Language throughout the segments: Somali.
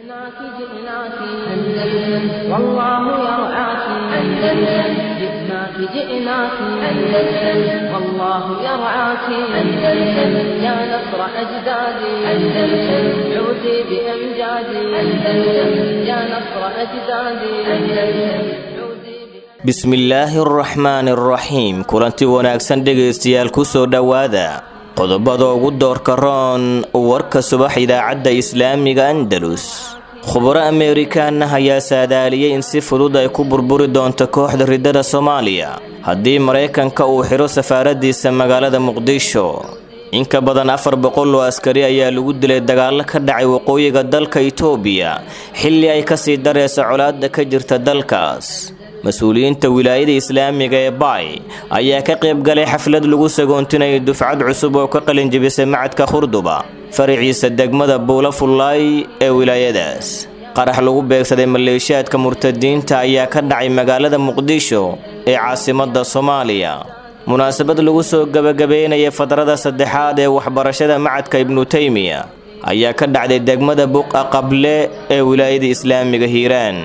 جئناك جئناك أندلس والله يرعاك أندلس جئناك جئناك أندلس والله يرعاك أندلس يا نصر أجدادي أندلس عودي بأمجادي أندلس يا نصر أجدادي أندلس عودي bismillaahi araxmaani araxiim kulanti wanaagsan dhegaystayaal ku soo dhowaada qodobada ugu doorka roon warka subax idaacadda islaamiga andalus khubaro ameerikaana ayaa saadaaliyey in si fudud ay ku burburi doonto kooxda riddada soomaaliya haddii maraykanka uu xidho safaaradiisa magaalada muqdisho in ka badan afar boqol oo askari ayaa lagu dilay dagaallo ka dhacay waqooyiga dalka itoobiya xilli ay kasii dareysa colaadda ka jirta dalkaas mas-uuliyiinta wilaayada islaamiga ee baay ayaa ka qayb galay xaflad lagu sagoontinayay dufcad cusub oo ka qalinjibisay macadka khurduba faraciisa degmada buula fullaay ee wilaayadaas qarax lagu beegsaday maleeshiyaadka murtadiinta ayaa ka dhacay magaalada muqdisho ee caasimadda soomaaliya munaasabad lagu soo gebagabeynaya fadrada saddexaad ee waxbarashada macadka ibnu teymiya ayaa ka dhacday degmada buqa qable ee wilaayada islaamiga hiiraan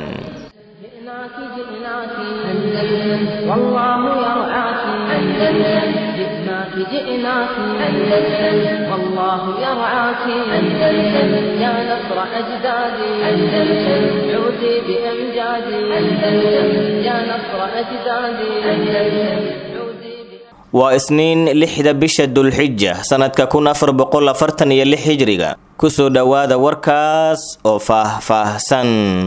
جئناك جئناك أندلس والله يرعاك أندلس جئناك جئناك أندلس والله يرعاك أندلس يا نصر أجدادي أندلس عودي بأمجادي أندلس يا نصر أجدادي أندلس عودي ب... waa isniin lixda bisha dulxija sanadka kun afar boqol afartan iyo lix hijriga kusoo dhowaada warkaas oo faah-faahsan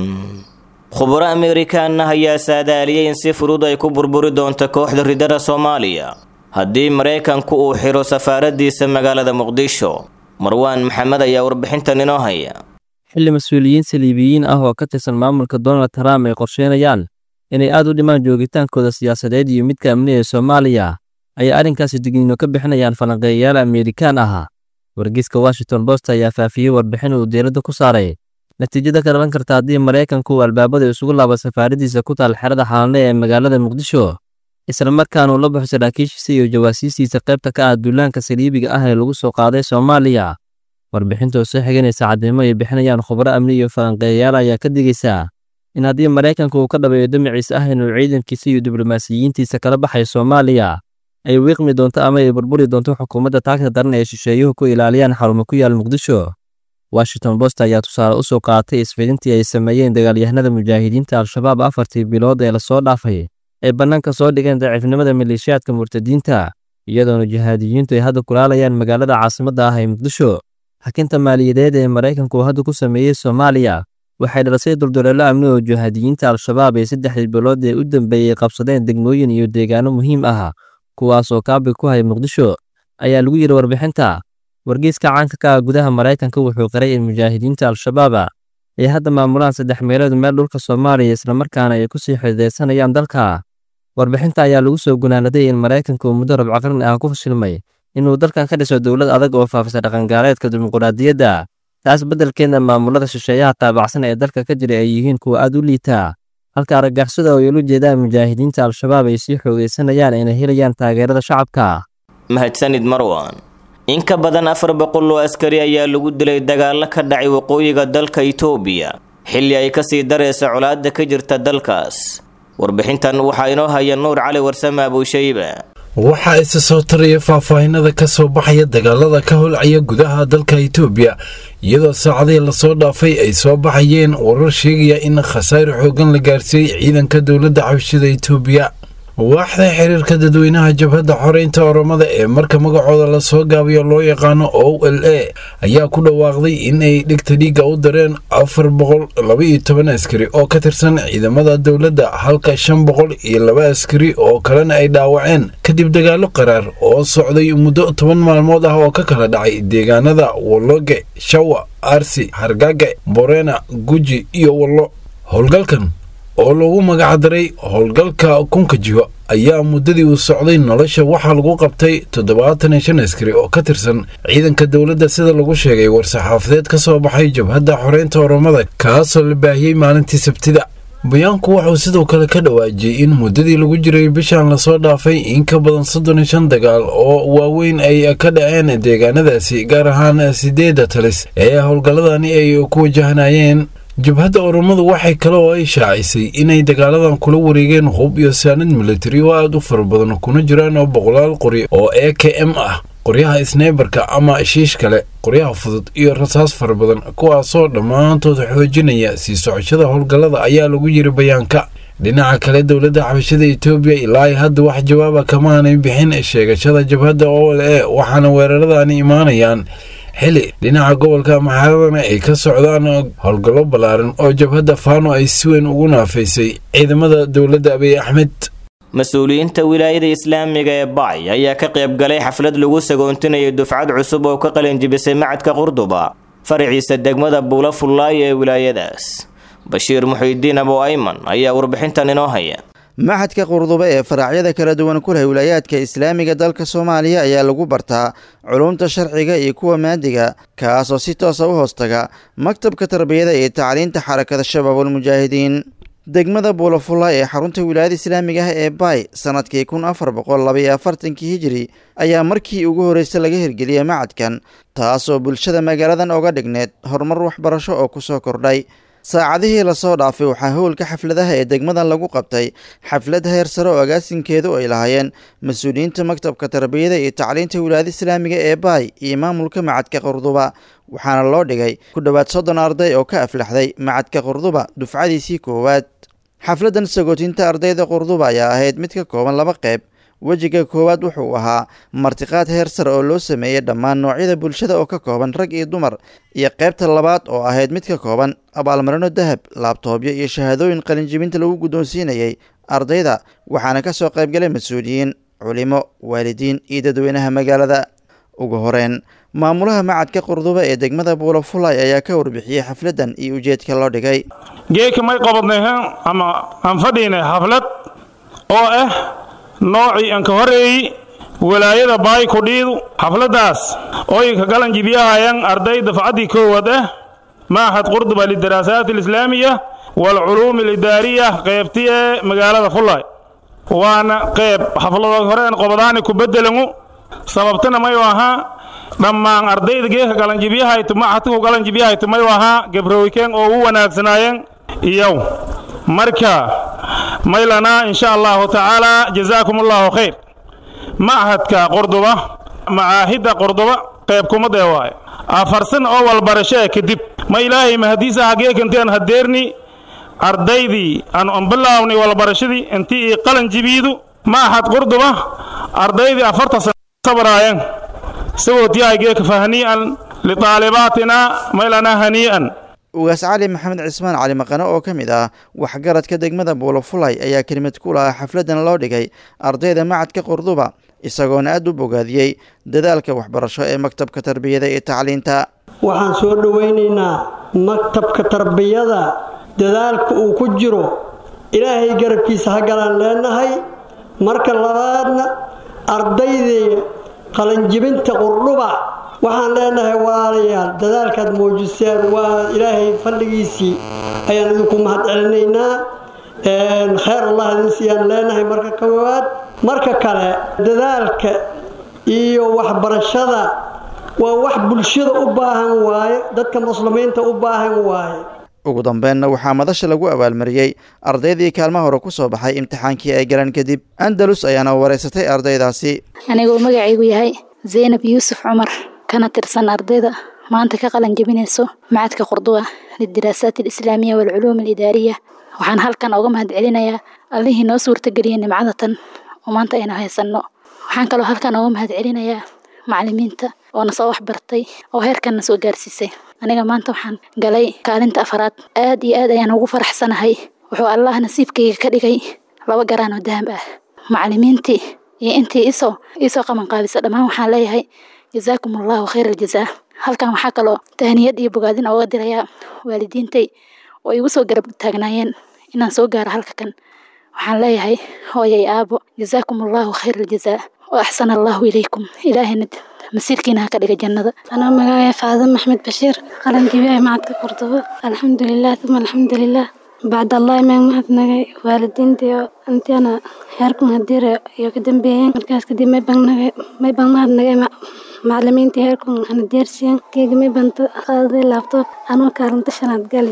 khubaro ameerikaana ayaa saadaaliyey in si fudud ay ku burburi doonto kooxda riddada soomaaliya haddii maraykanku uu xidho safaaradiisa magaalada muqdisho marwaan maxamed ayaa warbixintan inoo haya xilli mas-uuliyiin saliibiyiin ah oo ka tirsan maamulka donald trump ay qorsheynayaan inay aad u dhimaan joogitaankooda siyaasadeed iyo midka amniga ee soomaaliya ayay arrinkaasi digniino ka bixinayaan falanqeeyayaal ameerikaan ah wargeyska washington post ayaa faafiyey warbixin uu diiradda ku saaray natiijada ka dhalan karta haddii maraykanku uu albaabada isugu laabo safaaradiisa ku taal xerada xalanle ee magaalada muqdisho islamarkaana uu la baxo saraakiishiisa iyo jawaasiistiisa qaybta ka ah duulaanka saliibiga ah ee lagu soo qaaday soomaaliya warbixinta oo soo xiganaysa cadeymo ay bixinayaan khubaro amni iyo falanqeeyayaal ayaa ka digaysa in haddii maraykanku uu ka dhabeeyo damaciisa ah inuu ciidankiisa iyo diblomaasiyiintiisa kala baxayo soomaaliya ay wiiqmi doonto ama ay burburi doonto xukuumadda taagta daran ee shisheeyuhu ku ilaaliyaan xarumo ku yaal muqdisho washington post ayaa tusaale u soo qaatay isfidintii ay sameeyeen dagaalyahanada mujaahidiinta al-shabaab afartii bilood ee lasoo dhaafay ay bannaanka soo dhigeen daciifnimada maleeshiyaadka murtadiinta iyadoona jihaadiyiintu ay hadda kulaalayaan magaalada caasimadda ah ee muqdisho xakinta maaliyadeed ee maraykanku hadda ku sameeyey soomaaliya waxay dhalisay dulduleelo amni oo jihaadiyiinta al-shabaab ay saddexdii bilood ee u dambeeyey qabsadeen degmooyin iyo deegaano muhiim ah kuwaas oo kaabi ku hay muqdisho ayaa lagu yidhi warbixinta wargeyska caanka ka ah gudaha maraykanka wuxuu qiray in mujaahidiinta al-shabaaba ay hadda maamulaan saddex meelood meel dhulka soomaaliya islamarkaana ay kusii xidideysanayaan dalka warbixinta ayaa lagu soo gunaanaday in maraykanka uu muddo rabco qarni ah ku fashilmay inuu dalkan ka dhiso dowlad adag oo faafisa dhaqangaaleedka dimuquraadiyadda taas beddelkeedna maamulada shisheeyaha taabacsan ee dalka ka jira ay yihiin kuwa aad u liitaa halka argagixisada oo yolu jeedaan mujaahidiinta al-shabaab ay sii xoogeysanayaan inay helayaan taageerada shacabka mahadsanid marwan in ka badan afar boqol oo askari ayaa lagu dilay dagaallo ka dhacay waqooyiga dalka itoobiya xilli ay kasii dareysa colaadda ka jirta dalkaas warbixintan waxaa inoo haya nuur cali warsame abuushayba waxaa isa soo taraya faahfaahinada ka soo baxaya dagaalada ka holcaya gudaha dalka itoobiya iyadoo saacadihii lasoo dhaafay ay soo baxayeen warar sheegaya in khasaare xoogan la gaarsiiyey ciidanka dowladda xabashida itoobiya waaxda xiriirka dadweynaha jabhadda xoreynta oromada ee marka magacooda lasoo gaabiyo loo yaqaano o l a ayaa ku dhawaaqday in ay dhegta dhiigga u dareen afar boqol labaiyo toban askari oo ka tirsan ciidamada dowladda halka shan boqol iyo laba askari oo kalena ay dhaawaceen kadib dagaallo qaraar oo socday muddo toban maalmood ah oo ka kala dhacay deegaanada walloge shawa arsi hargage borena guji iyo wallo howlgalkan oo lagu magacdaray howlgalka kunka jiho ayaa muddadii uu socday nolosha waxaa lagu qabtay toddobaatan iyo shan askari oo ka tirsan ciidanka dowladda sida lagu sheegay war-saxaafadeed ka soo baxay jabhadda xoreynta oromada kaasoo la baahiyey maalintii sabtida bayaanku wuxuu sidoo kale ka dhawaajiyey in muddadii lagu jiray bishan lasoo dhaafay in ka badan soddon iyo shan dagaal oo waaweyn ay ka dhaceen deegaanadaasi gaar ahaan sideedda talis ee howlgalladani ay ku wajahanayeen jabhadda oromadu waxay kale oo ay shaacisay inay dagaaladan kula wareegeen hub iyo saanad militari oo aad u fara badan kuna jiraan oo boqolaal qori oo e k m ah qoryaha sneybarka ama shiish kale qoryaha fudud iyo rasaas fara badan kuwaasoo dhammaantood xoojinaya sii socoshada howlgallada ayaa lagu yiri bayaanka dhinaca kale dowladda xabashada etoobiya ilaa hadda wax jawaaba kamaanay bixin sheegashada jabhadda o l e waxaana weeraradani imaanayaan xili dhinaca gobolka maxaradana ay ka socdaan howlgallo ballaaran oo jabhadda faano ay si weyn ugu naafaysay ciidamada dowladda abiy axmed mas-uuliyiinta wilaayada islaamiga ee bacay ayaa ka qayb galay xaflad lagu sagoontinayo dufcad cusub oo ka qalinjibisay macadka qurduba faraciisa degmada buula fullaay ee wilaayadaas bashiir muxiidiin abo ayman ayaa warbixintan inoo haya maxadka qurduba ee faraacyada kala duwan ku leh wilaayaadka islaamiga dalka soomaaliya ayaa lagu bartaa culumta sharciga iyo kuwa maadiga kaasoo si toosa u hoostaga maktabka tarbiyada iyo tacliinta xarakada shabaabulmujaahidiin degmada buulafulla ee xarunta wilaayada islaamiga ah ee baay sanadkii kun afar boqol labaiyo afartankii hijiri ayaa markii ugu horreysay laga hirgeliyey macadkan taasoo bulshada magaaladan oga dhigneed horumar waxbarasho oo kusoo kordhay saacadihii lasoo dhaafay waxaa howlka xafladaha ee degmadan lagu qabtay xaflad heer sare oo agaasinkeedu ay lahaayeen mas-uuliyiinta maktabka tarbiyada iyo tacliinta wilaayada islaamiga ee baay iyo maamulka macadka qurduba waxaana loo dhigay ku dhowaad soddon arday oo ka aflaxday macadka qurduba dufcadiisii koowaad xafladan sagootinta ardayda qurduba ayaa ahayd mid ka kooban laba qeyb wejiga koowaad wuxuu ahaa martiqaad heer sare oo loo sameeyey dhammaan noocyada bulshada oo ka kooban rag iyo dumar iyo qaybta labaad oo ahayd mid ka kooban abaalmarino dahab laabtoobyo iyo shahaadooyin qalinjibinta lagu guddoonsiinayey ardayda waxaana ka soo qaybgalay mas-uuliyiin culimo waalidiin iyo dadweynaha magaalada ugu horeyn maamulaha macadka qurduba ee degmada buulafulay ayaa ka warbixiyey xafladan iyo ujeedka loo dhigay geeka may qabadnay ama aan fadhiynay xaflad oo ah noocii aan ka horeeyey walaayada baay kudhiidu xafladdaas ooy ka galan jibiyahayaan arday dafcaddii koowaad ah maaxad qurduba lidaraasaat alislaamiya waalculuumi alidaariya qaybti ee magaalada fullaay waana qayb xafladood hore aan qobadaani ku beddelangu sababtana mayu ahaa dhammaan ardayda geeka galanjibiyahaytu maaxadku galanjibiyahaytu mayu ahaa gabrowikeen oo u wanaagsanaayeen iyow marka maylanaa insha allahu tacaala jazaakum allahu khayr machadka qurduba macaahidda qurduba qayb kumadee waaye afarsan oo walbarashee kadib ma ilaahay mahadiisa hageekanteen hadeerni ardaydii aan anbilaawni walbarashadii intii ii qalan jibiidu machad qurduba ardaydii afarta sana sabraayeen sagootyahay geeka fahnii'an litaalibaatina maylanaa hanii'an ugaas cali maxamed cismaan cali maqane oo ka mid ah waxgaradka degmada buulafulay ayaa kelimad ku lahaa xafladan loo dhigay ardayda macadka qurduba isagoona aad u bogaadiyey dadaalka waxbarasho ee maktabka tarbiyada iyo tacliinta waxaan soo dhowaynaynaa maktabka tarbiyada dadaalka uu ku jiro ilaahay garabkiisa ha galaan leenahay marka labaadna ardaydii qalanjibinta qurdhuba waxaan leenahay waalayaal dadaalkaad muujiseen waa ilaahay fadhigiisii ayaan idinku mahad celinaynaa kheyr allah idin siiyaan leenahay marka koowaad marka kale dadaalka iyo waxbarashada waa wax bulshada u baahan waaye dadka muslimiinta u baahan waaye ugu dambeenna waxaa madasha lagu abaalmariyey ardaydii kaalmaha hore ku soo baxay imtixaankii ay galeen kadib andalus ayaana wareysatay ardaydaasi aniguu magacaygu yahay zaynab yuusuf cumar kana tirsan ardayda maanta ka qalan jebinayso macadka qurduba lidiraasaat alislaamiya waalculuum alidaariya waxaan halkan oga mahad celinayaa allihii noo suurtageliyey nimcada tan oo maanta aynu haysanno waxaan kaloo halkan oga mahad celinayaa macalimiinta oo na soo waxbartay oo heerkan na soo gaarsiisay aniga maanta waxaan galay kaalinta afaraad aad iyo aad ayaan ugu faraxsanahay wuxuu allah nasiibkayga ka dhigay laba garaan oo dahab ah macalimiintii iyo intii isoo iisoo qaban qaabisa dhammaan waxaan leeyahay jazaakum allahu khayr aljazaa halkan waxaa kaloo tahniyad iyo bogaadin ooga dirayaa waalidiintay oo igu soo garab taagnaayeen inaan soo gaaro halka kan waxaan leeyahay hooyay aabo jazaakum allahu khayr aljazaa wa axsana allahu ilaykum ilaahayna masiirkiina ha ka dhiga jannada anaa magacaya faadin maxmed bashiir qalan jibiyaha macadka qurdubo alxamdulilah uma alxamdulilah bacd allahi maan mahadnagay waalidiintii oo intiana heerkun hadiire iyo ka dambeeyeen markaas kadib may bangnagay may baan mahadnagay macalimiintii heerkun hana deersiyan keega may baan qaaday laabtoob anoo kaalinta shanaad gali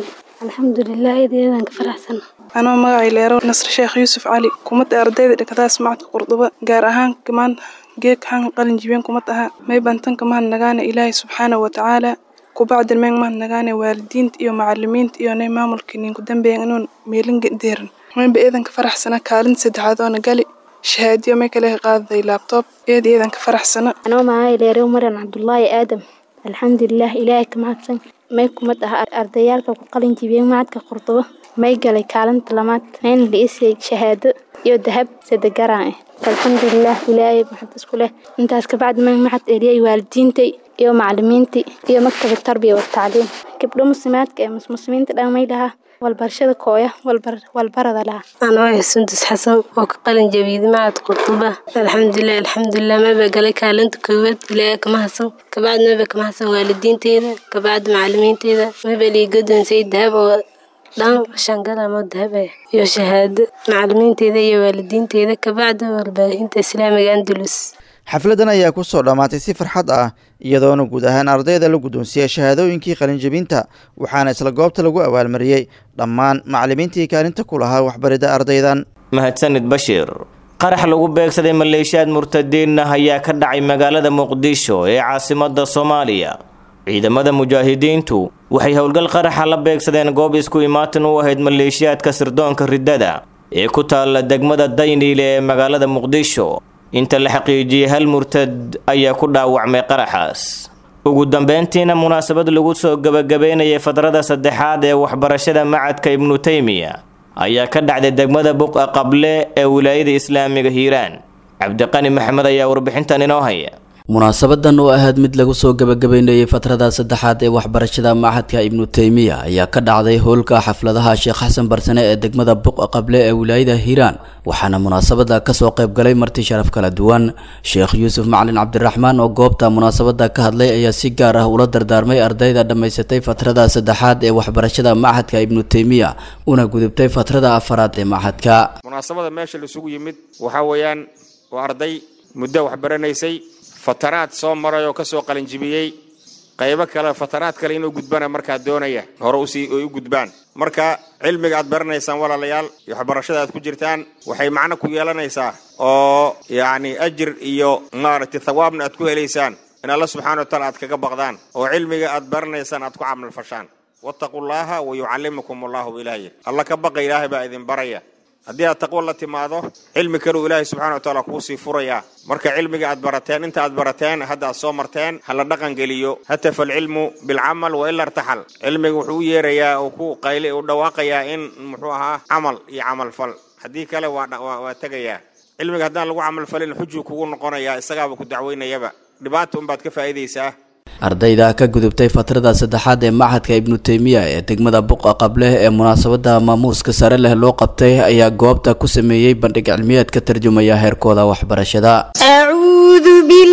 alxamdulilah eedeedan ka faraxsan anoo magacay leero nasr sheekh yuusuf cali kumada ardayda dhigataas macadka qurduba gaar ahaan maanta geedka xanka qalin jibeen kumad aha may bantanka mahad nagaana ilaahay subxaana wa tacaala kubacdin meeng mahad nagaana waalidiinta iyo macalimiinta iyo nay maamulka ninku dambeeyan inuun meelinga deeran mayba eedanka faraxsana kaalinta saddexaad oona gali shahaadiyo may kale qaadaday laabtoob eed eedanka faraxsana anoo magacay leero maran cabdulaahi aadam alxamdulilah ilaahay ka mahadsan may kumad aha ardayaalka ku qalin jibiyeen macadka qurduba may galay kaalinta lamaad mayna dhiisay shahaado iyo dahab sadegaraan ah alxamdulilah ilaahay maxad isku leh intaas kabacdi may maxad eliyay waalidiintay iyo macalimiintii iyo maktabad tarbiya watacliim gabdho muslimaadka ee muslimiinta dhan may lahaa walbarashada kooya walbarada lahaa anoo ah sundus xasan oo ka qalin jabiyada macad qurduba alxamdulilah alxamdulilah maba galay kaalinta koowaad ilaahay kama hasan kabacdi maba kama hasan waalidiinteeda kabacdi macalimiinteeda maba liigadoonsay dahab oo dhan shangalamo dahab ah iyo shahaado macalimiinteeda iyo waalidiinteeda kabacdi warbaahinta islaamiga andalus xafladan ayaa ku soo dhammaatay si farxad ah iyadoona guud ahaan ardayda la guddoonsiiyey shahaadooyinkii qalinjebinta waxaana isla goobta lagu abaalmariyey dhammaan macalimiintii kaalinta ku lahaa waxbaridda ardaydan mahadsanid bashiir qarax lagu beegsaday maleeshiyaad murtadiinna ayaa ka dhacay magaalada muqdisho ee caasimadda soomaaliya ciidamada mujaahidiintu waxay howlgal qaraxa la beegsadeen goob isku imaatin u ahayd maleeshiyaadka sirdoonka riddada ee ku taalla degmada dayniile ee magaalada muqdisho inta la xaqiijiyey hal murtad ayaa ku dhaawacmay qaraxaas ugu dambeyntiina munaasabad lagu soo gebagabeynayay fadrada saddexaad ee waxbarashada macadka ibnu teymiya ayaa ka dhacday degmada buqa qable ee wilaayada islaamiga hiiraan cabdiqani maxamed ayaa warbixintan inoo haya munaasabadan oo ahayd mid lagu soo gebagabeynayay fatrada saddexaad ee waxbarashada machadka ibnu teymiya ayaa ka dhacday howlka xafladaha sheekh xasan barsane ee degmada buqa qable ee wilaayada hiiraan waxaana munaasabada kasoo qaybgalay marti sharaf kala duwan sheekh yuusuf macalin cabdiraxmaan oo goobta munaasabada ka hadlay ayaa si gaar ah ula dardaarmay ardayda dhammaysatay fatrada saddexaad ee waxbarashada machadka ibnu teymiya una gudubtay fatrada afaraad ee machadka munaasabada meesha laisugu yimid waxaa weeyaan waa arday muddo waxbaranaysay fataraad soo maray oo ka soo qalinjibiyey qaybo kale fataraad kale inuu gudbana markaa doonaya hore usii ay u gudbaan marka cilmiga aad baranaysaan walaalayaal iyo waxbarashada aad ku jirtaan waxay macno ku yeelanaysaa oo yacni ajir iyo maaragtay thawaabna aad ku helaysaan in alla subxana wa taala aad kaga baqdaan oo cilmiga aad baranaysaan aad ku camal fashaan wattaqullaaha wa yucallimukum allahu ilaahay alla ka baqa ilaahay baa idin baraya haddii aad taqwo la timaado cilmi kaleu ilaahay subxana wa taala kuusii furayaa marka cilmiga aad barateen inta aad barateen hadda aad soo marteen ha la dhaqan geliyo hatafa alcilmu bilcamal wa ila irtaxal cilmiga wuxuu u yeerayaa oo ku qayli u dhawaaqayaa in muxuu ahaa camal iyo camalfal haddii kale waa waa tegayaa cilmiga haddaan lagu camalfalin xujuu kugu noqonayaa isagaaba ku dacweynayaba dhibaata unbaad ka faa'iidaysaa ardayda ka gudubtay fatrada saddexaad ee machadka ibnu teymiya ee degmada buqa qableh ee munaasabada maamuuska sare leh loo qabtay ayaa goobta ku sameeyey bandhig cilmiyeed ka tarjumaya heerkooda waxbarashada أعوذ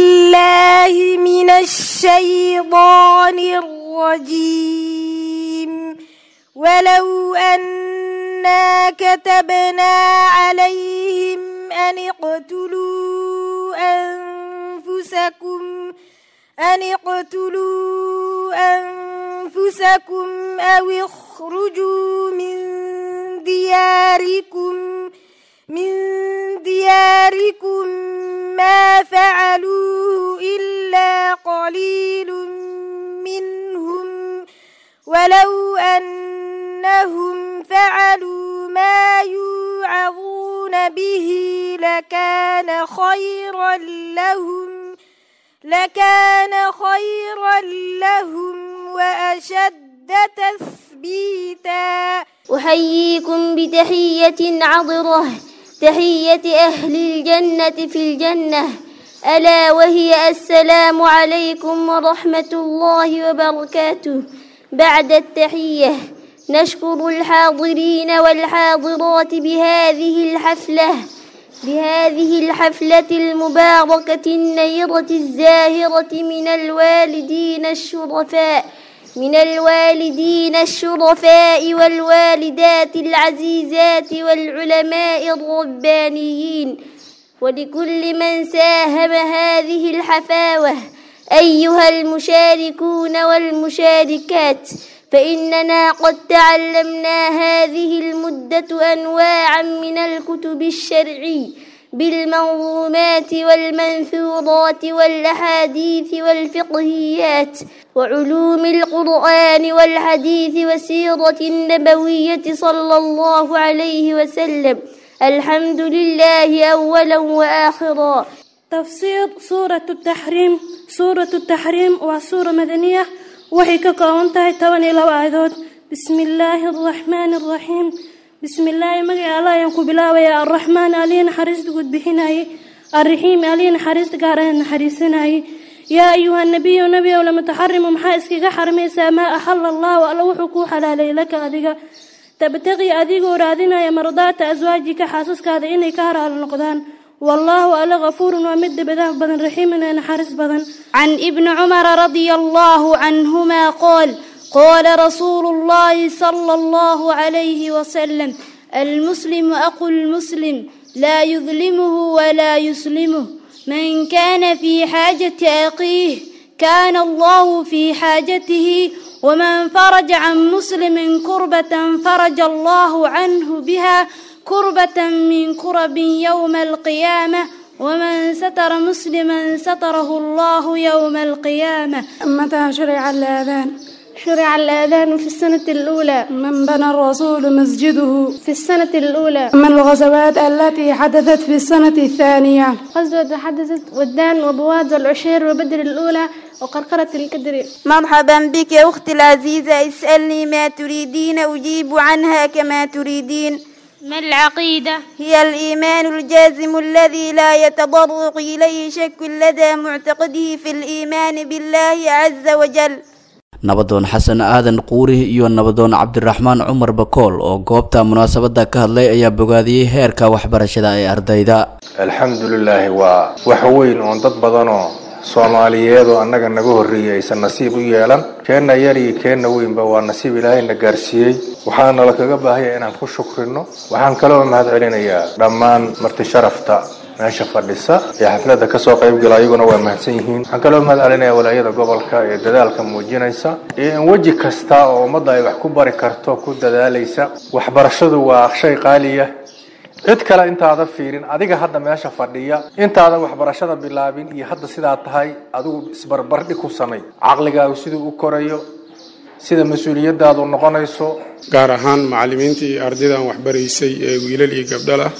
بالله من الشيطان الرجيم ولو أنا كتبنا عليهم أن اقتلوا أنفسكم أن اقتلوا أنفسكم أو اخرجوا من دياركم من دياركم ما فعلوه إلا قليل منهم ولو أنهم فعلوا ما يوعظون به لكان خيرا لهم لكان خيرا لهم وأشد تثبيتا أحييكم بتحية عطرة تحية أهل الجنة في الجنة ألا وهي السلام عليكم ورحمة الله وبركاته بعد التحية نشكر الحاضرين والحاضرات بهذه الحفلة بهذه الحفلة المباركة النيرة الزاهرة من الوالدين الشرفاء من الوالدين الشرفاء والوالدات العزيزات والعلماء الربانيين ولكل من ساهم هذه الحفاوة أيها المشاركون والمشاركات فإننا قد تعلمنا هذه المدة أنواعا من الكتب الشرعي بالمنظومات والمنثورات والأحاديث والفقهيات وعلوم القرآن والحديث والسيرة النبوية صلى الله عليه وسلم الحمد لله أولا وآخرا تفسير سورة التحريم سورة التحريم وسورة مدنية وحي ككونتها تواني لو آيدود بسم الله الرحمن الرحيم بسم الله مجي الله ينكو بلاوي الرحمن ألين حريص قد بحناي الرحيم ألين حريص قارن حريصناي يا أيها النبي نبي ولم تحرم محاسك حرمي ما أحل الله وألوحكو حلالي لك أذيك تبتغي أذيك ورادنا يا مرضات أزواجك حاسسك هذا إني كهر النقدان والله ألا غفور ومد بذنب بدن رحيم أنا حارس بدن عن ابن عمر رضي الله عنهما قال قال رسول الله صلى الله عليه وسلم المسلم أخو المسلم لا يظلمه ولا يسلمه من كان في حاجة أخيه كان الله في حاجته ومن فرج عن مسلم كربة فرج الله عنه بها كربة من كرب يوم القيامة ومن ستر مسلما ستره الله يوم القيامة متى شرع الآذان شرع الآذان في السنة الأولى من بنى الرسول مسجده في السنة الأولى من الغزوات التي حدثت في السنة الثانية غزوة حدثت ودان وبواد والعشير وبدر الأولى وقرقرة الكدر مرحبا بك يا أختي العزيزة اسألني ما تريدين أجيب عنها كما تريدين ما العقيدة؟ هي الإيمان الجازم الذي لا يتضرق إليه شك لدى معتقده في الإيمان بالله عز وجل nabadoon xasan aadan quuri iyo nabadoon cabdiraxmaan cumar bakool oo goobta munaasabada ka hadlay ayaa bogaadiyey heerka waxbarashada ee ardayda alxamdulilaahi waa wax weyn oon dad badanoo soomaaliyeed oo annaga naga horreeyey aysan nasiib u yeelan keenna yar iyo keenna weynba waa nasiib ilaahayna gaarsiiyey waxaana lakaga baahaya inaan ku shukrino waxaan kaloo mahad celinayaa dhammaan marti sharafta meesha fadhisa ee xafladda kasoo qaybgala ayaguna waa mahadsan yihiin waxaan kaloo mahad celinaya walaayada gobolka ee dadaalka muujinaysa iyo in weji kasta oo ummadda ay wax ku bari karto ku dadaalaysa waxbarashadu waa shay qaaliya cid kale intaada fiirin adiga hadda meesha fadhiya intaadan waxbarashada bilaabin iyo hadda sidaa tahay adigu isbarbardhig ku samay caqligaagu siduu u korayo sida mas-uuliyadaadu noqonayso gaar ahaan macallimiinta iyo ardaydan waxbaraysay ee wiilal iyo gabdhalah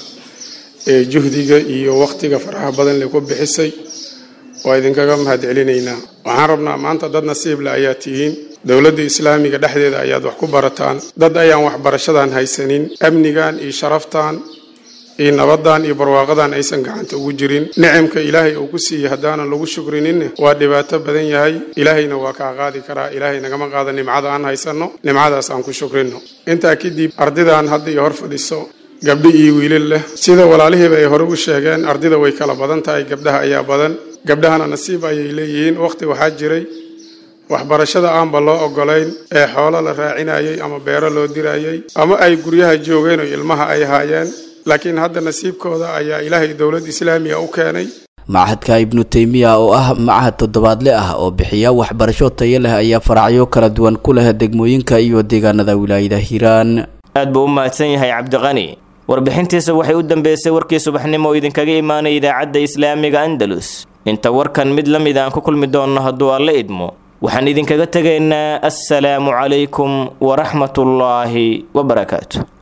ee juhdiga iyo wakhtiga faraha badan le ku bixisay waa idinkaga mahad celinaynaa waxaan rabnaa maanta dad nasiible ayaa tihiin dowladda islaamiga dhexdeeda ayaad wax ku barataan dad ayaan waxbarashadan haysanin amnigan iyo sharaftan iyo nabadan iyo barwaaqadan aysan gacanta ugu jirin nicamka ilaahay uu ku siiyey haddaanan lagu shukrininne waa dhibaato badan yahay ilaahayna waa kaa qaadi karaa ilaahay nagama qaada nimcada aan haysanno nimcadaas aan ku shukrino intaa kadib ardaydan hadda iyo hor fadhiso gabdho iyo wiilal leh sida walaalihiiba ay hore u sheegeen ardayda way kala badan tahay gabdhaha ayaa badan gabdhahana nasiib ayay leeyihiin wakhti waxaa jiray waxbarashada aanba loo ogolayn ee xoolo la raacinayay ama beero loo dirayay ama ay guryaha joogeen oo ilmaha ay haayeen laakiin hadda nasiibkooda ayaa ilaahay dowlad islaamiga u keenay machadka ibnu teymiya oo ah machad toddobaadle ah oo bixiya waxbarasho tayo leh ayaa faracyo kala duwan ku leh degmooyinka iyo deegaanada wilaayada hiiraan aad buu u mahadsan yahay cabdiqani warbixintiisa waxay u dambeysay warkii subaxnimo oo idinkaga imaanaya idaacadda islaamiga andalus inta warkan mid la mid aan ku kulmi doonno hadduu alla idmo waxaan idinkaga tegaynaa assalaamu calaykum waraxmatullaahi wabarakaatu